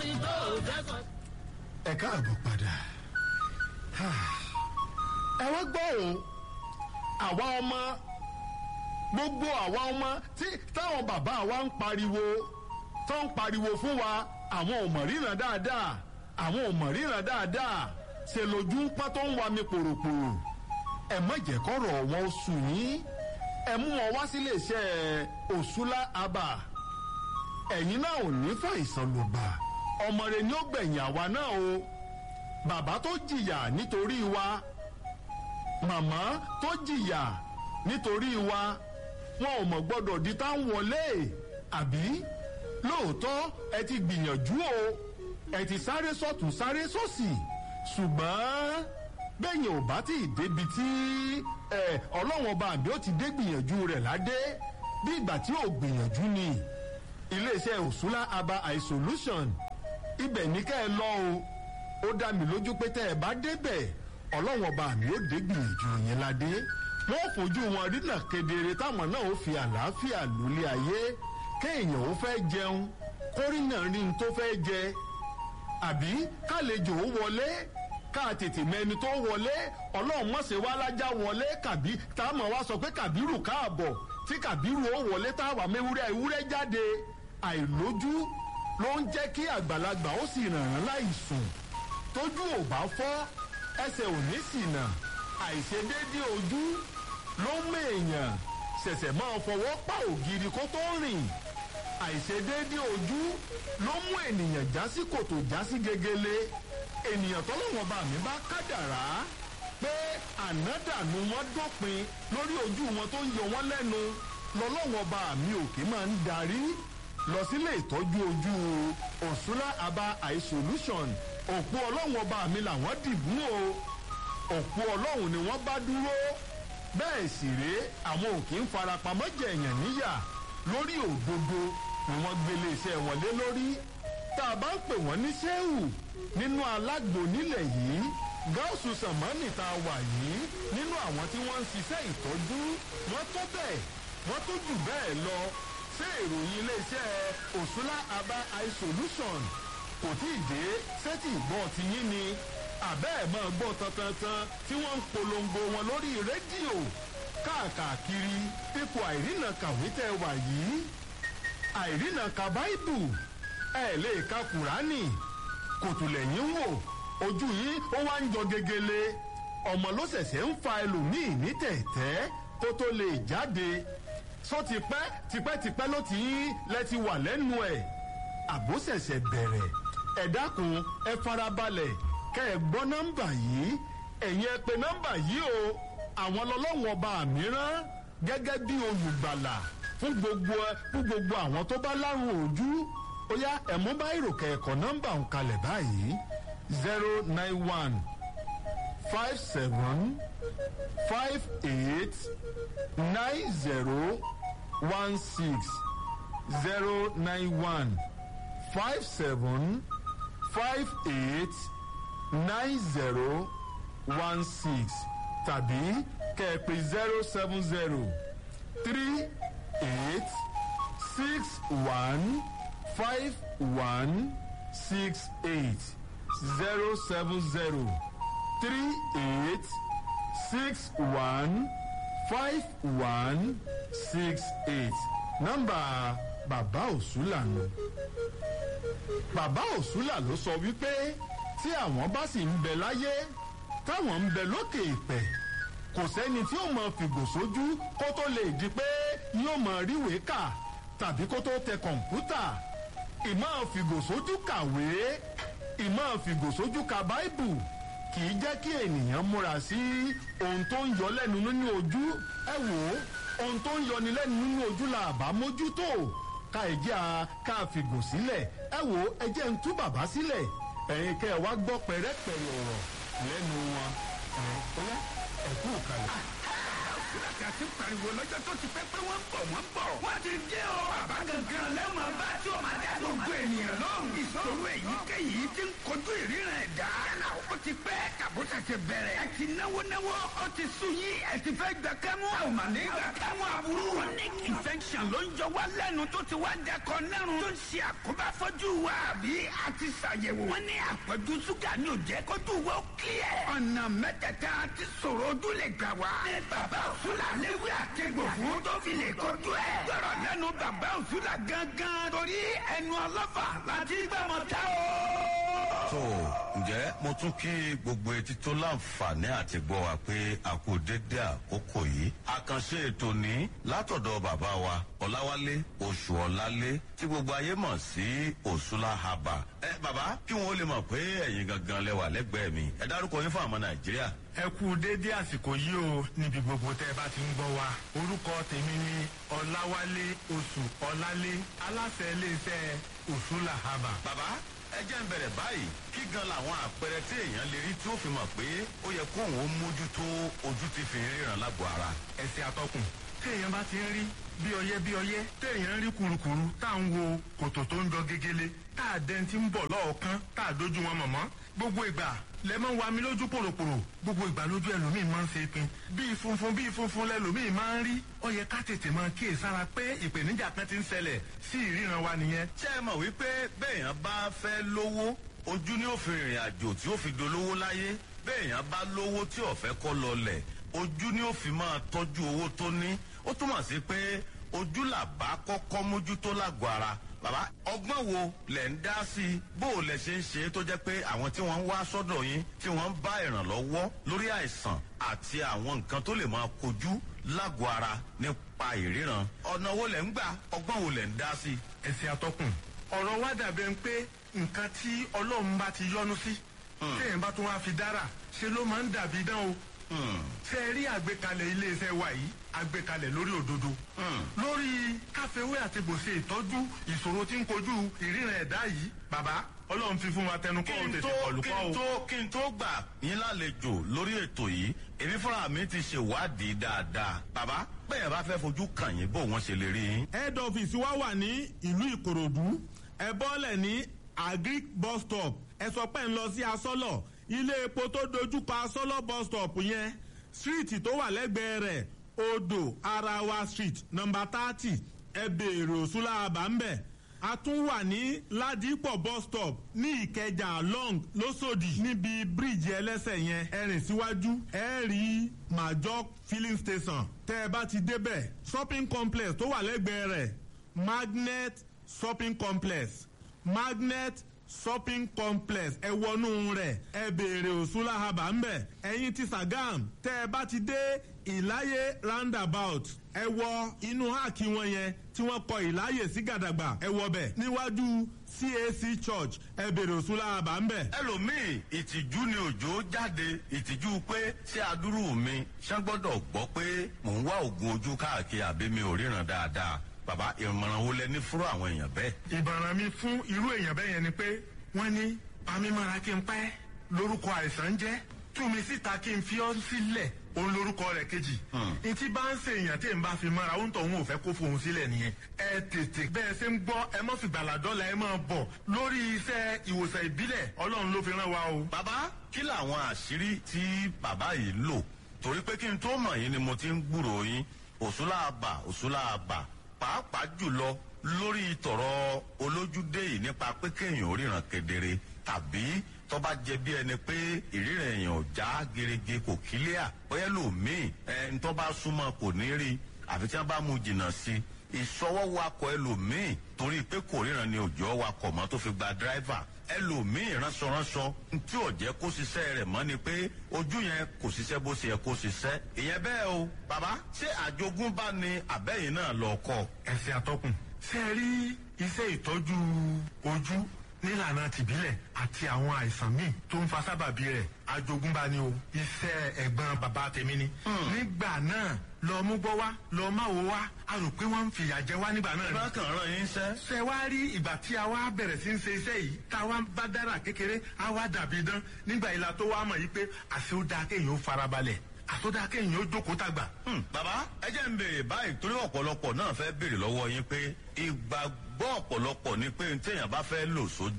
olórin tó dẹ́kọ̀. ẹ káàbọ̀ padà ẹ wá gbọ́ òun àwa ọmọ gbogbo àwa ọmọ tí táwọn bàbá wa ń pariwo tó ń pariwo fún wa àwọn ò mọ̀ ríran dáadáa àwọn ò mọ̀ ríran dáadáa ṣe lójú ń pọ́n tó ń wa mi pòròpòrò ẹ má jẹ́ kọ́rọ̀ wọn ó sùn yín ẹ mú wọn wá sílé iṣẹ́ òṣùlá abà ẹ̀yin náà ò ní fàìsàn ló bá ọmọ rẹ ni ó gbẹ̀yìn àwa náà o bàbá tó jìyà nítorí wa màmá tó jìyà nítorí wa wọn ò mọ̀ gbọ́dọ̀ di tá ń wọlé àbí lóòótọ́ ẹ ti gbìyànjú o ẹ ti sáré sọ́tún sáré sọ́sì ṣùgbọ́n bẹ́yìn ò bá tí ì débi tí ọlọ́wọ́n ọba àbí ó ti dé gbìyànjú rẹ̀ ládé bí ìgbà tí ò gbìyànjú ni iléeṣẹ́ òṣùlá aba eye solution ibẹ̀ ní ká ẹ lọ o ó dá mi lójú pé tẹ́ ẹ bá débẹ̀ ọlọ́wọ́n ọba àmì ó dé gbìyànjú yẹn ládé wọ́n fojú wọn rínà kedere táwọn náà ó fi àlàáfíà lólé ayé kéèyàn ó fẹ́ jẹun kórìnà rí n tó fẹ́ jẹ àbí kálejò ó wọlé ká tètè mẹni tó wọlé ọlọ́run mọ̀sẹ̀ wá lájà wọlé kàbí táwọn wá sọ pé kàbírù káàbọ̀ tí kàbírù ó wọlé táwa mẹ́wúrẹ́ ewúrẹ́ jáde àìlójú ló ń jẹ́ kí àgbàlagbà ó sì ràn án láì sùn tójú ò bá fọ́ ẹsẹ̀ ò ní ṣìnà àìṣedéédé ojú ló ń mèèyàn ṣẹ̀ṣẹ̀ máa fọwọ́ pa ògiri kó tó rìn àìṣedéédé ojú ló mú ènìyàn já sí kòtò já sí gegele ènìyàn tọ́lọ́wọ́n bá mi bá kádàrá pé ànádànù wọn dópin lórí ojú wọn tó ń yọ wọn lẹ́nu lọ́lọ́wọ́n bá mi òkè máa ń darí lọ sílé ìtọ́jú ojú òṣùlá aba eye solution òpó ọlọ́wọ́n bá mi làwọn dìbò o òpó ọlọ́run ni wọ́n bá dúró bẹ́ẹ̀ sì rèé àwọn òkè ń farapamọ́ jẹ̀yàn níyà lórí òdodo ni wọ́n gbélé iṣẹ́ wọn lé lórí tá a bá ń pè wọ́n ní sẹ́wù nínú alágbo nílẹ̀ yìí gáúsù sàmánì tá a wà yìí nínú àwọn tí wọ́n ń ṣiṣẹ́ ìtọ́jú wọ́n tó bẹ́ẹ̀ wọ́n tó jù bẹ́ẹ̀ lọ ṣé ìròyìn iléeṣẹ́ òṣùlá aba eye solution kò tí ì dé sẹ́tì ìgbọ́ ti yín ni àbẹ́ ẹ̀ máa gbọ́ tantantan tí wọ́n ń polongo wọn lórí rédíò káàkiri ipò àìrìnà kàwé tẹ́ wà yìí àìrìnà ka báìbù ẹ̀ lè ka kùránì kòtùlẹ̀yìn wò ojú yìí ó wá ń jọ gegele ọmọ ló ṣẹ̀ṣẹ̀ ń fa ẹlòmíì ní tẹ̀tẹ́ kó tó lè jáde sọ tipẹ́ tipẹ́tipẹ́ ló ti lẹ́ ti wà lẹ́nu ẹ̀ àbó ṣẹ̀ṣẹ̀ bẹ̀rẹ̀ ẹ dákun ẹ farabalẹ̀ kẹ́ ẹ gbọ́ nọ́mbà yìí ẹ̀yin ẹ pè nọ́mbà yìí o àwọn lọ́lọ́wọ́n ọba mìíràn gẹ́gẹ́ bí olùgbàlà fún gbogbo fún gbogbo àwọn tó bá lárùn ojú ó yá ẹ̀mú bá ìròkè ẹ̀kọ́ nọ́mbà ń kalẹ̀ báyìí zero nine one five seven five eight nine zero one six zero nine one five seven five eight nine zero one six tàbí kẹ̀pẹ̀ zero seven zero three eight six one five one six eight zero seven zero three eight six one five one six eight nọ́mbà bàbá òṣùlà nù bàbá òṣùlà ló sọ wípé tí àwọn bá sì ń bẹ láyé táwọn ń bẹ lókè ìpẹ kò sẹ́ni tí ó mọ fìgò sójú kó tó lè di pé yóò mọ ríwèé kà tàbí kó tó tẹ kọ̀ǹpútà ìmọ̀ fìgò sójú kàwé ìmọ̀ fìgò sójú ka báìbù kì í jẹ́ kí ènìyàn múra sí ohun tó ń yọ lẹ́nu nínú ojú ẹ wò ó ohun tó ń yọni lẹ́nu nínú ojú la àbá mójútó ká ẹ jẹ́ a ká fìgò sílẹ̀ ẹ wò ó ẹ jẹ́ ń tú bàbá sílẹ̀ ẹ̀yin kẹ́ ẹ wá gbọ́ pẹ̀rẹ́pẹ̀rẹ́ ọ̀rọ̀ lẹ́nu wọn ẹ̀ ọ̀yá ẹ̀kú kalẹ̀. Kàkà sí pariwo lọ́jọ́ tó ti pẹ́ pé wọ́n ń bọ̀ wọ́n ń bọ̀. Wọ́n ti dé o. Bàbá gangan lẹ́wọ̀n bá tí o máa dá gbogbo ènìyàn lọ́rùn. Ìṣòro èyíkéyìí ti ń kojú ìríran ẹ̀dá. Yálà ó kó ti pẹ́ kàbó tẹ̀sẹ̀ bẹ̀rẹ̀. ẹ ti náwó náwó ó ti sùn yín ẹ ti fẹ́ gbà kẹ́mú. a ò mà ní gbà kẹ́mú aburú. chronic infection ló ń jọ wá lẹ́nu tó ti wá dẹkọ nẹ́rùn. tó ń ṣe àkóbá fọ́jú wa àbí a ti ṣàyẹ̀wò. wọ́n ní àpọ̀jù ṣúgà ní ò jẹ́ kójú wa ó kílẹ̀. ọ̀nà mẹ́tẹ̀ẹ̀ta ti sọ̀rọ̀ ojú lè gbà wá. ní bàbá òṣùlà léwu àtẹ̀gbò fún tó fi lè kojú ẹ̀. gbọ́dọ̀ lẹ́nu bàbá òṣùlà gangan torí ẹnu ọlọ́fà láti gbàmọ̀ tá o tó ǹjẹ́ mo tún kí gbogbo etí tó láǹfààní àti gbọ́ wa pé a kú dédé àkókò yìí. àkànṣe ètò ní látọ̀dọ̀ bàbá wa ọ̀làwálé oṣù ọ̀làlé tí gbogbo ayé mọ̀ sí òṣùlá haba. ẹ bàbá kí wọn ó lè mọ̀ pé ẹ̀yin gangan lẹ́wà lẹ́gbẹ̀ẹ́ mi ẹ dárúkọ yín fún àmọ́ nàìjíríà. ẹ kú dédé àsìkò yìí o níbi gbogbo tẹ ẹ bá ti ń gbọ́ wa orúkọ tèmi ni ọ̀làwálé oṣù ọ̀làlé aláṣẹ iléeṣẹ́ òṣùlá haba. bàbá ẹ jẹ́ ń bẹ̀rẹ̀ báyìí kí gan làwọn àpẹẹrẹ tí èèyàn lè rí tí ó fi mọ̀ pé ó yẹ kóun ó mójútó ojú ti fi ríran lágbo ara. ẹsẹ atọkùn téèyàn bá ti ń rí bí ọyẹ bí ọyẹ téèyàn ń rí kurukuru tá à ń wo kòtò tó ń jọ gegele tá à dẹ́n ti ń bọ̀ lọ́ọ̀kan tá à dójú wọn mọ̀mọ́ gbogbo ìgbà lẹ máa ń wa mi lójú pòròpòrò gbogbo ìgbà lójú ẹlòmíì máa ń ṣe pin bíi funfun bíi funfun lẹlòmíì máa ń rí ó yẹ ká tètè máa kíyè sára pé ìpèníjà kan ti ń ṣẹlẹ̀ sí ìríran wa nìyẹn. ṣé ẹ mọ̀ wípé béèyàn bá fẹ́ lówó ojú ni ó fi rìnrìn àjò tí ó fi dolówó láyé béèyàn bá lówó tí ò fẹ́ kọ́ lọlẹ̀ ojú ni ó fi máa tọ́jú owó tó ní ó túmọ̀ sí pé ojú làbá kọ́kọ́ mójútó lágọ̀ọ́ ara bàbá ọgbọ́n wo lẹ̀ ń dá sí i bó o lẹ̀ ṣe ń ṣe é tó jẹ́ pé àwọn tí wọ́n ń wá sọ́dọ̀ yín tí wọ́n ń bá ìrànlọ́wọ́ lórí àìsàn àti àwọn nǹkan tó lè máa kojú lágọ̀ọ́ ara nípa ìríran ọ̀nà wo lẹ̀ ń gbà ọgbọ́n wo lẹ̀ ń dá sí i. ẹsẹ atọkùn ọ̀rọ̀ wa dàbẹ̀ ń pé nǹkan tí ọlọ́run bá ti yọnu sí téèyàn bá tún wá fi dára ṣe ló máa ń dàbí dán o ṣe rí àgbékalẹ̀ iléeṣẹ́ wa yìí àgbékalẹ̀ lórí òdodo lórí káfíwé àti gbòsè ìtọ́jú ìṣòro tí ń kojú ìríran ẹ̀dá yìí bàbá ọlọ́run fi fún wa tẹnu kọ́ ò tètè kọlù kí kọ́ n o. tó kí n tó gbà yín lálejò lórí ètò yìí èmi fúnra mi ti ṣèwádìí dáadáa bàbá bẹ́ẹ̀ bá fẹ́ fojú kàn yín bó wọ́n ṣe lè rí yín. head office wa wà ní ìlú ìkòròdú ẹ bọ́lẹ̀ ní agric bus stop ẹ sọ pé ń lọ sí asọ́lọ̀ ilé epo tó dojúkọ asọ́lọ̀ bus stop yẹn street tó wà lẹ́gbẹ̀ẹ́ rẹ̀ odò arawa street number thirty ẹ béèrè òṣùlá àbámbẹ̀ a tún wà ní ládìpọ̀ bus stop ní ìkẹjà long lọ́sọ̀dì níbi bíríìjì ẹlẹ́sẹ̀ yẹn ẹ rìn síwájú ẹ rí major filling station tẹ́ ẹ bá ti débẹ̀ shopping complex tó wà lẹ́gbẹ̀ẹ́ rẹ̀ magnet shopping complex magnet shopping complex ẹ wọnú rẹ̀ ẹ béèrè òṣùlá haba ńbẹ̀ ẹ̀yin ti sagam tẹ́ ẹ bá ti dé ìláyé roundabout ẹ wọ inú háàkì wọn yẹn tí wọ́n kọ ìláyè sí gàdàgbà ẹ wọ bẹ̀ níwájú cac church ẹ béèrè òṣùlá haba ńbẹ̀. ẹlòmíì ìtìjú ni òjò jáde ìtìjú pé ṣé adúrú mi ṣé gbọ́dọ̀ gbọ́ pé mò ń wá oògùn ojú káàkiri àbí mi ò ríran dáadáa bàbá ìmọ̀ràn wo lẹ ní fúrú àwọn èèyàn bẹ́ẹ̀. ìbàràn mi fún irú èèyàn bẹ́ẹ̀ yẹn ni pé wọ́n ní pamímọ́ra kí n pẹ́ lórúkọ àìsàn jẹ́ tú mi síta kí n fi ọ́ sílẹ̀ òun lórúkọ rẹ̀ kejì. etí bá ń ṣe èèyàn tí n bá fi mọ́ra ó ń tọ̀ òun ò fẹ́ kó fohùn sílẹ̀ nìyẹn. ẹ tètè bẹ́ẹ̀ ṣe ń gbọ́ ẹ mọ́ fi gbàládọ́là ẹ máa bọ̀ lórí iṣẹ́ ìwòsàn ìbílẹ̀ ọlọ́run ló fi rán wa o. bàbá kí làwọn àṣírí tí bàbá yìí lò torí pé kí n tó mọ̀ yín ni mo ti ń gbúrò yín òṣùlá àbà òṣùlá àbà pàápàá jùlọ lórí tọ̀rọ̀ olójúdé yìí nípa pé kéèyàn ò ríran kedere tàbí tó bá jẹ bí ẹni pé ìríran èèyàn ò já gerege kò kílíà bóyá lòmíì ẹ ń tó bá súnmọ́ kò ní rí àfi tí wọ́n bá mú jìnnà sí i ìṣọwọ́ wakọ̀ ẹlòmíì torí pé kò ríran ni òjò wakọ̀ mọ́ tó fi gba dírẹ́fà ẹlòmíì ránṣọránṣọ tí ò jẹ́ kó ṣiṣẹ́ rẹ̀ mọ́ ni pé ojú yẹn kò ṣiṣẹ́ bó ṣe yẹ kó ṣiṣẹ́ ìyẹn bẹ́ẹ̀ o bàbá ṣé àjogúnbá ni àbẹ́yìn náà lọ kọ́ ẹsẹ atọkùn ṣe é rí iṣẹ́ ìtọ́jú ojú nílànà tìbílẹ̀ àti àwọn àìsàn míì tó ń fa sábàbí rẹ̀ àjogúnbá ni o iṣẹ́ ẹ̀gbọ́n bàbá tèmi ni. nígbà náà lọ mú gbọ́ wá lọ má wo wá a rò pé wọ́n ń fìyà jẹ wá nígbà náà ni. bákan ràn yín sẹ́ ṣe wá rí ìgbà tí a wá bẹ̀rẹ̀ sí ń ṣe iṣẹ́ yìí tá a wá bá dára kékeré a wá dàbí dán nígbà ìlà tó wá mọ̀ yìí pé àṣẹ ó dáa kéèyàn ó farabalẹ̀ àṣẹ ó dáa kéèyàn ó jókòó tàgbà. Hmm, bàbá ẹ jẹ́ ń béèrè báyìí torí ọ̀pọ̀lọpọ̀ náà fẹ́ béèrè lọ́wọ́ yín pé ìgbàgbọ́ ọ̀pọ̀lọpọ̀ ni pé téèyàn bá fẹ́ lò sójú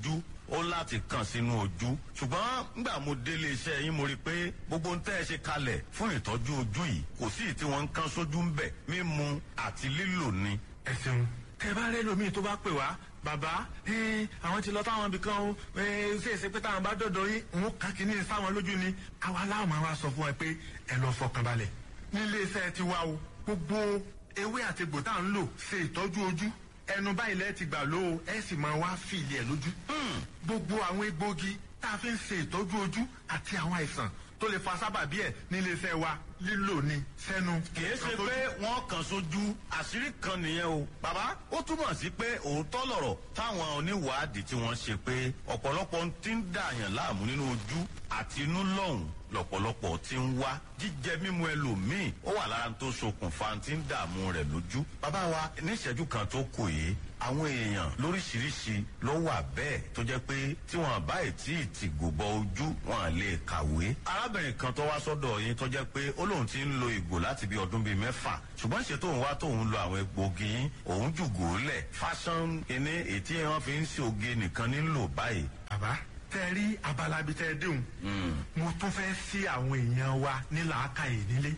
ó láti kàn sínú ojú ṣùgbọ́n nígbà mo délé iṣẹ́ yín mo rí i pé gbogbo ń tẹ́ ẹ ṣe kalẹ̀ fún ìtọ́jú ojú yìí kò sí tí wọ́n ń kán sójú ń bẹ̀ mímu àti lílò ni. ẹ ṣeun tẹ bá rẹ lómi tó bá pè wá bàbá àwọn ti lọ táwọn ibì kan ó ṣe é ṣe pé táwọn bá dọ̀dọ̀ yín òun kà kí ní sáwọn lójú ni àwa láwọn máa wá sọ fún ẹ pé ẹ lọ fọkàn balẹ̀ nílé iṣẹ́ ti wá o gbogbo ewé àti egbò tá à ń lò ṣe ìtọ́jú ojú ẹnu báyìí lẹ́ẹ̀ ti gbà ló o ẹ sì máa wá fìlì ẹ̀ lójú gbogbo àwọn egbògi tá a fi ń ṣe ìtọ́jú ojú àti àwọn àìsàn tó lè fa sábàbí ẹ̀ nílé iṣẹ́ wa lílò ní sẹ́nu. kìí ṣe pé wọ́n kàn sójú àṣírí kan nìyẹn o. bàbá ó túmọ̀ sí pé òótọ́ lọ̀rọ̀ táwọn oníwàádìí tí wọ́n ṣe pé ọ̀pọ̀lọpọ̀ ti ń dààyàn láàmú nínú ojú àti inú lọ́hùn lọ̀pọ̀lọpọ̀ ti ń wá jíjẹ mímu ẹlòmíì ó wà lára tó ṣokùnfà tí ń dààmú rẹ̀ lójú. bàbá wa níṣẹ́jú kan tó kù yìí àwọn èèyàn lóríṣiríṣi ló wà bẹ́ẹ̀ tó jẹ́ pé tí wọ́n bá tí ì tì gòbọ ojú wọn lè kàwé. arábìnrin kan tó wá sọ́dọ̀ yín tó jẹ́ pé ó lóun ti ń lo ìgò láti bí ọdún bíi mẹ́fà ṣùgbọ́n ṣe tóun wá tóun lo àwọn egbògi yín òun jùgò lẹ̀ fashion kìíní ètí wọn fi ń ṣe oge nìkan nílò báyìí. bàbá tẹ rí abala bíi tẹ déhùn mo tún fẹ́ sí àwọn èèyàn wa ní làákàyè nílé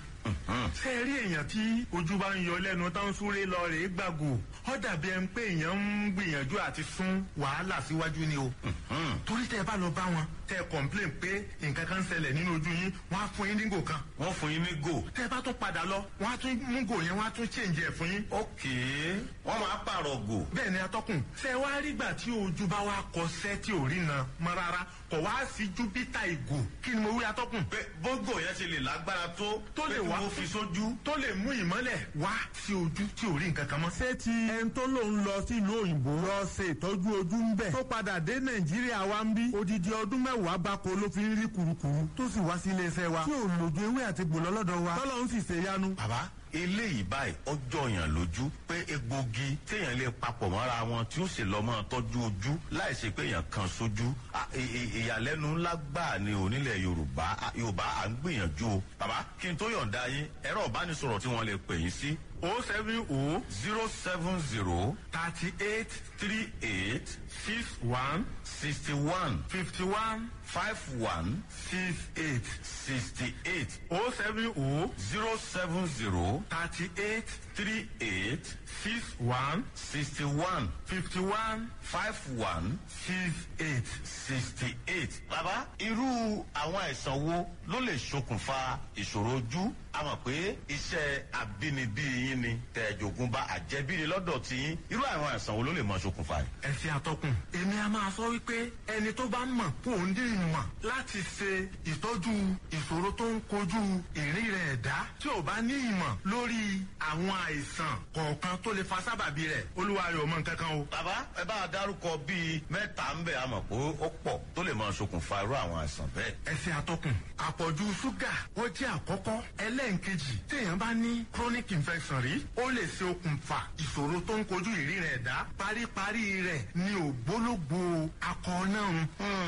ṣé ẹ rí èèyàn tí ojú bá ń yọ lẹ́nu tó ń súré lọ rèé gbàgò ó dàbí ẹni pé èèyàn ń gbìyànjú àti sún wàhálà síwájú ni o torí tẹ bá lọ bá wọn tẹ complain pé nǹkan kan ń ṣẹlẹ̀ nínú ojú yín wọ́n á fún yín ní gò kan wọ́n fún yín ní gò. tẹ bá tún padà lọ wọ́n á tún mú gò yẹn wọ́n á tún change ẹ̀ fún yín. ókè wọ́n máa pààrọ̀ gò. bẹ́ẹ̀ ni atọ́kùn ṣe wá rí gbà tí ojú bá wá kọsẹ́ tí ò rí na mọ́ rárá kò wá sí júpítà ìgò kí ni mo wí atọ́kùn. pé bógò yẹn ṣe lè lágbára tó Tó lè pé kí wá. wọ́n fi sójú. tó lè mú ìmọ́lẹ̀ wá sí ojú tí ò rí nǹkan kan mọ́. ṣé ti ẹni tó lòun lọ sílùú òyìnbó lọ ṣe ìtọ́jú ojú ń bẹ̀ tó padà dé nàìjíríà wa ń bí odidi ọdún mẹ́wàá gbáko ló fi ń rí kurukuru tó sì wá sí iléeṣẹ́ wa tí ò lòdù ewé àti gbòlọ́ lọ́dọ̀ wa tọ́lọ́ ń sì ṣe yanu. bàbá eléyìí báyìí ọjọ́ yàn lójú pé egbògi téèyàn lè papọ̀ mọ́ra wọn tí ó sì lọ́ mọ́ tọ́jú ojú láì ṣe pé èèyàn kan sójú À, ì- ì- ìyàlẹ́nu ńlá gbà ní onílẹ̀ yorùbá À, yorùbá à ń gbìyànjú o bàbá kí n tó yọ̀ǹda yín ẹ̀rọ ìbánisọ̀rọ̀ tí wọ́n lè pè yín sí o seven o zero seven zero thirty eight three eight six one sixty one fifty one five one six eight sixty eight o seven o zero seven zero thirty eight three eight six one sixty one fifty one five one six eight. sixty eight. bàbá irú àwọn àìsàn wo ló lè ṣokùnfà ìṣòro ojú a mọ̀ pé iṣẹ́ àbínibí yín ni tẹ̀jọ̀gùn bá àjẹbí ni lọ́dọ̀ tí yín irú àwọn àìsàn wo ló lè mọ ṣokùnfà yìí. ẹsẹ àtọkùn èmi a máa sọ wípé ẹni tó bá mọ̀ kó ń dín ìmọ̀ láti ṣe ìtọ́jú ìṣòro tó ń kojú ìrìn rẹ̀ ẹ̀dá tí ò bá ní ìmọ̀ lórí àwọn àìsàn kọ̀ọ̀kan tó lè fa sábàbí rẹ̀ olúwa rẹ̀ ò mọ nǹkan kan o. bàbá ẹ bá a dárúkọ bíi mẹ́ta ń bẹ̀ a mọ̀ pé ó pọ̀ tó lè mọ ṣokùnfà irú àwọn àìsàn bẹ́ẹ̀. ẹsẹ àtọkùn àpọ̀jù ṣúgà ó jẹ́ àkọ́kọ́ ẹlẹ́ǹkejì téèyàn bá ní chronic infection rí ó lè ṣe okùnfà ìṣòro tó ń kojú ìrìn rẹ̀ ẹ̀dá paríparí rẹ̀ ní ògbólógbò akọ náà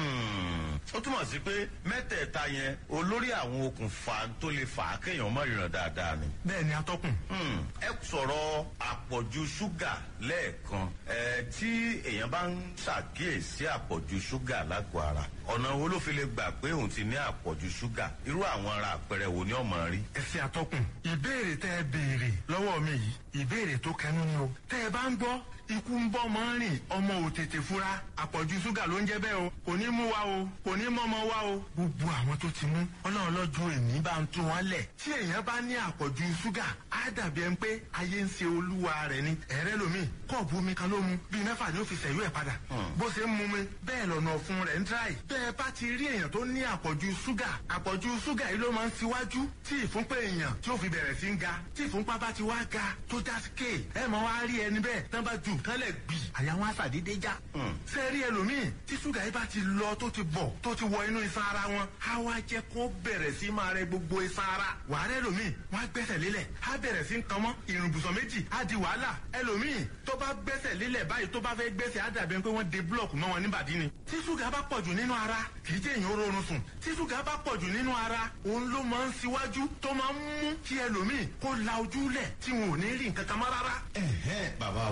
Hmm, ó túmọ̀ sí pé mẹ́tẹ̀ẹ̀ta yẹn olórí àwọn okùnfà tó lè fà á kéèyàn mọ̀ ìràn dáadáa ni. bẹ́ẹ̀ ni atọ́kùn. Hmm, ẹ sọ̀rọ̀ àpọ̀jù ṣúgà lẹ́ẹ̀kan ẹ tí èèyàn bá ń ṣàkíyèsí àpọ̀jù ṣúgà lágọ̀ọ́ ara ọ̀nà wo ló fi lè gbà pé òun ti ní àpọ̀jù ṣúgà irú àwọn ara àpẹẹrẹ wo ni ọmọ rí. ẹsẹ àtọkùn ìbéèrè tẹ ẹ béèrè lọ́wọ́ mi yìí ìbéèrè tó kẹnu ni o tẹ ẹ bá ń gbọ́ ikú ń bọ́ mọ́ rìn ọmọ ò tètè fura àpọ̀jù ṣúgà ló ń jẹ́ bẹ́ẹ̀ o kò ní mú wa o kò ní mọ́mọ́ wa o gbogbo àwọn tó ti mú ọlọ́run lọ́jọ́ èmi bá ń tún wọn lẹ̀ tí èèyàn bá ní àpọ̀jù ṣúgà á dàbí ẹni pé ayé ń ṣe olúwa rẹ̀ ni ẹ̀rẹ́ lomi kọ́ọ̀bù omi kan ló mu bíi mẹ́fà ni ó fi ṣẹ̀yú ẹ̀ padà bó ṣe ń mu mi bẹ́ẹ̀ lọ́nà ọ̀fun rẹ̀ ń tíráì bẹ́ẹ̀ bá ti rí èèyàn tó ní àpọ̀jù ṣúgà àpọ̀jù ṣúgà yìí ló máa ń ṣíwájú tí ìfúnpá èèyàn tí ó fi bẹ̀rẹ̀ sí ń ga tí ìfúnpá bá ti wá ga tó já sí kéè ẹ mọ wá rí ẹni bẹ́ẹ̀ tán bá ju nǹkan lẹ̀ gbì àyà wọn àṣàdédé já. ṣé rí ẹlòmíì tí ṣúgà yìí bá ti lọ tó ti bọ̀ tó ti wọ inú iṣan ara wọn á wá jẹ́ kó bẹ̀rẹ̀ sí máa rẹ gbogbo iṣan ara wàá rẹ ẹlòmíì wọn á gbẹ́sẹ̀ lélẹ̀ á bẹ̀rẹ̀ sí ń kan mọ́ ìrùnbùsọ̀ méjì á di wàhálà ẹlòmíì tó bá gbẹ́sẹ̀ lélẹ̀ báyìí tó bá fẹ́ gbẹ́sẹ̀ á dàbí ẹni pé wọ́n de búlọ̀kù mọ́ wọn níbàdí ni. tí ṣúgà bá pọ̀jù nínú ara kì í jẹ́ èèyàn rọrùn sùn tí ṣúgà bá pọ̀jù nínú ara òun ló máa ń ṣíwájú tó máa ń mú kí ẹlòmíì kó la ojú lẹ̀ tí wọn ò ní rí nǹkan kan mọ́ rárá. ẹ̀hẹ́n bàbá wa ẹ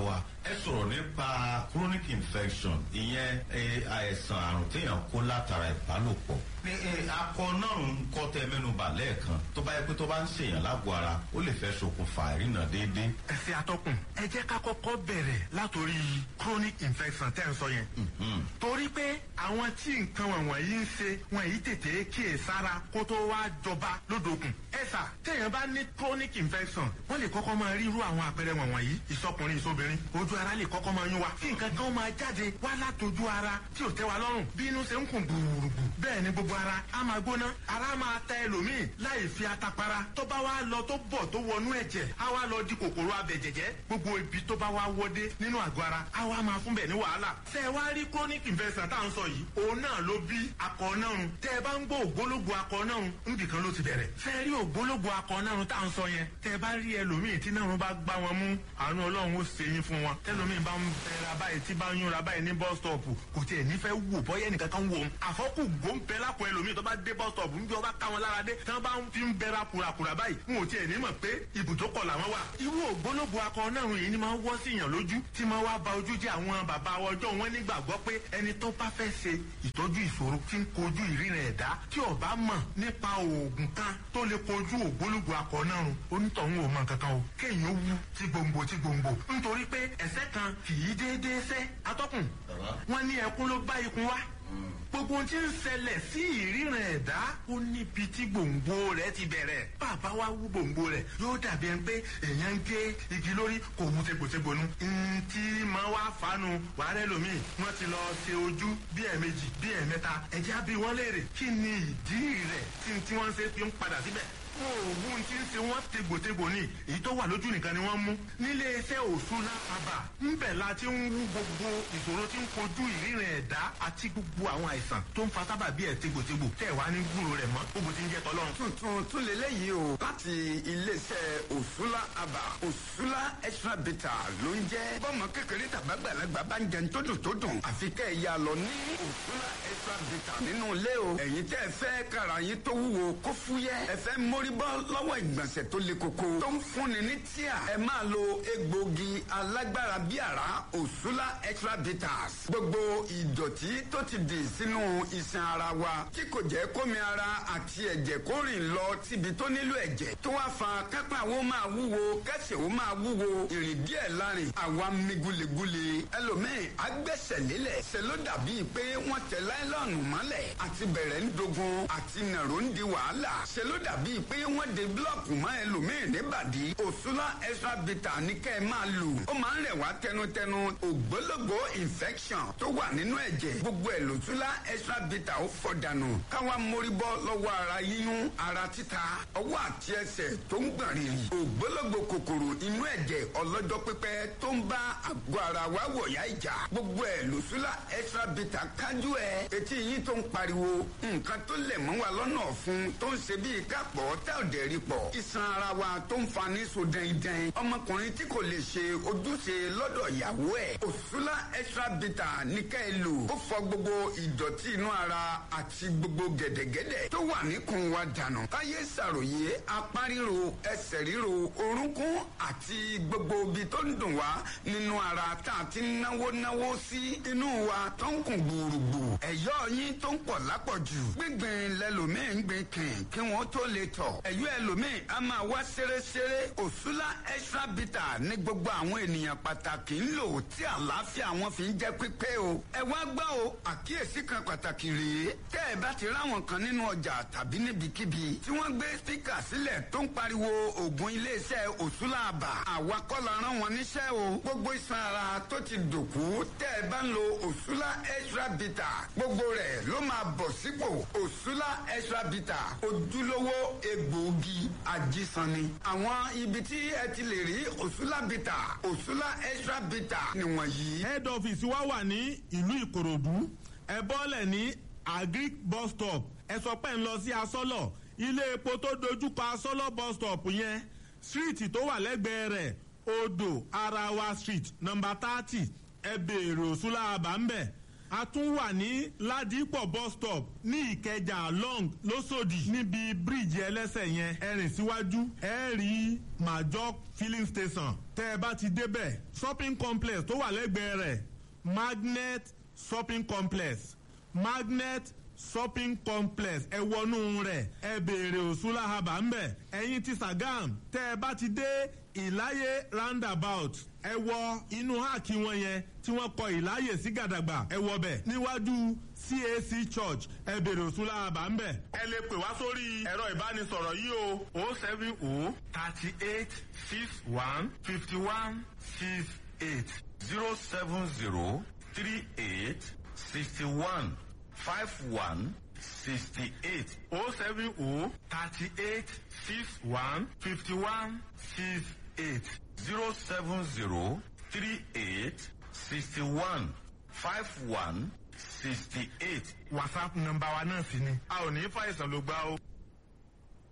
ẹ sọ̀rọ̀ nípa chronic infection ìyẹn eh, àìsàn àrùn téèyàn kó látara ìbálòpọ̀ ní eh, akọ náà ń kọ́ tẹ mẹ́nuba lẹ́ẹ̀kan tó bá yẹ pé tó bá ń ṣèyàn lágbo ara ó lè fẹ́ ṣokùnfà ìrìnà déédéé. ẹsẹ atọkùn ẹ jẹ ká kọkọ bẹrẹ látòrí chronic infection tẹ n sọ yẹn. torí pé àwọn tí nǹkan wọ̀nyí ń ṣe wọn yìí tètè kíyè sára kó tó wá jọba lódòkun. ẹ̀sà téèyàn bá ní chronic infection wọ́n lè kọ́kọ́ máa rí irú àwọn àpẹẹrẹ wọ̀nyí ìsọkùnrin ìsobìnrin ojú ara lè kọ́kọ́ máa yún wa kí nǹkan kan máa jáde wá látòjú ara tí ò tẹ́ wa lọ́rùn bí inú ṣe ń kùn gbùrùgbù bẹ́ẹ̀ ni gbogbo ara á máa gbóná ara máa ta ẹlòmíì láì fi atapara tó bá wá lọ tó bọ̀ tó wọnú ẹ̀jẹ̀ á wá lọ di kòkòrò abẹ̀jẹ̀jẹ̀ gbogbo ibi tó bá wá wọdé nínú àgọ́ ara á wá máa fún bẹ̀ ní wàhálà. tẹ́ ẹ wá rí chronic infection tá à ń sọ yìí òun náà ló bí akọ náà tẹ́ ẹ bá ń gbọ́ ògbólógbò akọ náà níbi kan ló ti bẹ̀rẹ̀. tẹ́ ẹ rí ògbólógbò akọ náà tá à ń sọ yẹn tẹ́ ẹ bá rí ẹlòmíì tí náà bá gbá wọn mú àánú ọlọ́run ó ṣe yín fún wọn tẹ́lòmíì bá ń bẹ̀rẹ̀ báyìí tí bá ń yúnra báyìí ní bus stop kò tiẹ̀ nífẹ̀ẹ́ wò bọ́yẹ́ ẹnìkan kan wò ó àfọ́kù gbóǹpẹ́ lápò ẹlòmíì tó bá dé bus stop ń bí ọba ká wọn lára dé tí wọ́n bá ń fi ń bẹ̀rẹ̀ kùràkùrà báyìí wọn ò tiẹ̀ ní mọ̀ pé ibùdókọ̀ làwọn wà. irú ògbólógbò akọ náà yìí ni máa ń wọ́ sí yàn lójú tí máa wá ba ojú jẹ́ àwọn bàbá ọjọ́ wọn nígbàgbọ́ pé ẹni tó bá fẹ́ ṣe ìtọ́jú ìṣòro tí ń kojú ìrìnà ẹ̀dá tí ò bá mọ̀ nípa oògùn kan tó lè kojú ògbólógbò akọ náà rùn onítọ̀hún ò mọ̀ kankan o kéèyàn wú tí gbòǹgbò tí gbòǹgbò nítorí pé ẹ̀sẹ̀ kan kì í déédéé sẹ́ atọ́kùn wọn ní ẹkún ló bá ikun wá gbogbo ohun tí ń ṣẹlẹ̀ sí ìríran ẹ̀dá ó níbi tí gbòǹgbò rẹ̀ ti bẹ̀rẹ̀ bàbá wa wú gbòǹgbò rẹ̀ yóò dàbí ẹni pé èèyàn ń gé igi lórí kò mú tegbòtegbò nu ntí máa wá fanu wàhálà ẹlòmíì wọ́n ti lọ ṣe ojú bí ẹ̀ẹ̀mejì bí ẹ̀ẹ̀mẹ́ta ẹ̀jẹ̀ á bí wọ́n léèrè kí ni ìdí rẹ̀ tí tí wọ́n ṣe fi ń padà síbẹ̀ oògùn tí ń ṣe wọ́n tegbòtegbò ni èyí tó wà lójú nìkan ni wọ́n mú nílé iṣẹ́ òṣùlá àbà ńbẹ̀ la ti ń wú gbogbo ìṣòro tí ń kojú ìríran ẹ̀dá àti gbogbo àwọn àìsàn tó ń fa sábà bí ẹ̀ tegbòtegbò tẹ̀ wá ní gbúrò rẹ̀ mọ́ gbogbo tí ń jẹ́ tọ́lọ́run. tuntun tún lélẹ́yìí o láti iléeṣẹ́ òṣùlá àbà òṣùlá extra beta ló ń jẹ́ bọ́mọ kékeré tàbágbàlagbà bá ń jẹun tó dùn tó dùn àfi kẹ́ ẹ̀ yà lọ ní òṣùlá extra beta nínú ilé o ẹ̀yin tẹ́ ẹ fẹ́ kára yín tó wúwo kó fúyẹ́ ẹ fẹ́ mórí bọ́ lọ́wọ́ ìgbọ̀nsẹ̀ tó le koko tó ń fúnni ní tíà ẹ máa lo egbògi alágbára bí àrá òṣùlá extra bitters gbogbo ìdọ̀tí tó ti dì sínú iṣan ara wa tí kò jẹ́ kómi ara àti ẹ̀jẹ̀ kó rìn lọ síbi tó nílò ẹ̀jẹ̀ tó wá fa kápá wo máa wúwo kẹsẹ̀ wo máa wúwo ìrìn díẹ̀ lárin àwa mi gulegule ẹlòmíì agbẹ́sẹ̀ lélẹ̀ ṣe ló dàbí pé wọ́n tẹ láìlọ́ọ̀nù mọ́lẹ̀ àti bẹ̀rẹ̀ ń dogun àti nàró ń di wàhálà ṣe ló dàbí pé wọ́n de búlọ̀kù mọ́ ẹlòmíì níbàdí òṣùlá extra bitter ní kẹ́ ẹ máa lò ó máa ń rẹ̀ wá tẹnutẹnu ògbólógbò infection tó wà nínú ẹ̀jẹ̀ gbogbo ẹ̀ lòṣùlá extra bitter ó fọ̀ dànù káwa mórí bọ́ lọ́wọ́ ara yíyún ara títa ọwọ́ àti ẹsẹ̀ tó ń gbọ̀n rìrì ògbólógbò kòkòrò inú ẹ̀jẹ̀ ọlọ́jọ́ pípẹ́ tó ń bá àgọ́ ara wa wọ̀yá ìjà gbogbo ẹ̀ lòṣùlá extra bitter kájú ẹ̀ etí yín tó ń pariwo nǹkan tó lẹ̀ mọ́ wa lọ́nà ọ̀fun tó ń ṣe bíi kápọ̀ tá ò dẹ̀ rí pọ̀ iṣan ara wa tó ń fa ní so dẹ́ndẹ́n ọmọkùnrin tí kò lè ṣe ojúṣe lọ́dọ̀ ìyàwó ẹ̀ òṣùlá extra bitter ní ká ẹ lò ó fọ gbogbo ìdọ̀tí inú ara àti gbogbo gẹ̀dẹ̀gẹ̀dẹ̀ tó wà níkùn wa dànù káyé ṣàròyé apá ríro ẹsẹ̀ ríro orúnkún àti gbogbo ibi tó ń dùn wá nínú ara tá a ti náwó náwó sí inú wa tó ń kùn gbùrùgbù ẹ̀yọ́ yín tó ń pọ̀ lápọ̀jù gbígbìn lẹ́lòmíì ń gbìn kìn kí wọ́n tó lè tọ̀ ẹ̀yọ́ ẹlòmíì a máa wá ṣeréṣeré òṣùlá extra bitter ní gbogbo àwọn ènìyàn pàtàkì ń lò tí àlàáfíà wọn fi ń jẹ́ pípé o ẹ wá gbọ́ o àkíyèsí kan pàtàkì rèé tẹ́ ẹ bá ti ráwọn kan nínú ọjà tàbí níbikíbi tí wọ́n gbé spíkà sílẹ̀ tó ń pariwo ògùn iléeṣẹ́ òṣùlá àbà àwa kọ́ la rán wọn níṣẹ́ o gbogbo iṣan ara tó ti dòkú tẹ́ ẹ bá ń lo òṣùlá extra bitter gbogbo rẹ̀ ló máa bọ̀ sípò òṣùlá extra bitter ojúlówó egbòogi ajísanni àwọn ibi tí ẹ ti lè rí òṣùlá bitter òṣùlá extra bitter nìwọ̀nyí. head office wa wà ní ìlú ìkòròdú ẹ bọ́lẹ̀ ní agric bus stop ẹ sọ pé ń lọ sí asọ́lọ̀ ilé epo tó dojúkọ asọ́lọ̀ bus stop yẹn street tó wà lẹ́gbẹ̀ẹ́ rẹ̀ odò arawa street number thirty ẹ béèrè òṣùlá àbá ń bẹ̀ a tún wà ní ládìpọ̀ bus stop ní ìkẹjà long lọ́sọ̀dì níbi bíríìjì ẹlẹ́sẹ̀ yẹn ẹ rìn síwájú ẹ rí major filling station tẹ́ ẹ bá ti débẹ̀ shopping complex tó wà lẹ́gbẹ̀ẹ́ rẹ̀ magnet shopping complex magnet shopping complex ẹ wọnú rẹ̀ ẹ béèrè òṣùlá haba ńbẹ ẹ̀yin ti sagam tẹ́ ẹ bá ti dé ìláyé roundabout ẹ wọ inú háàkì wọn yẹn tí wọ́n kọ ìláyè sí gàdàgbà ẹ wọ bẹ̀ níwájú cac church ẹ béèrè òṣùlá haba ńbẹ. ẹ lè pè wá sórí ẹ̀rọ ìbánisọ̀rọ̀ yìí o o seven o thirty eight six one fifty one six eight zero seven zero three eight sixty one five one sixty eight o seven o thirty eight six one fifty one six eight zero seven zero three eight sixty one five one sixty eight. whatsapp nọ́mbà wa náà sì ni a ò ní fàìsàn ló gbá o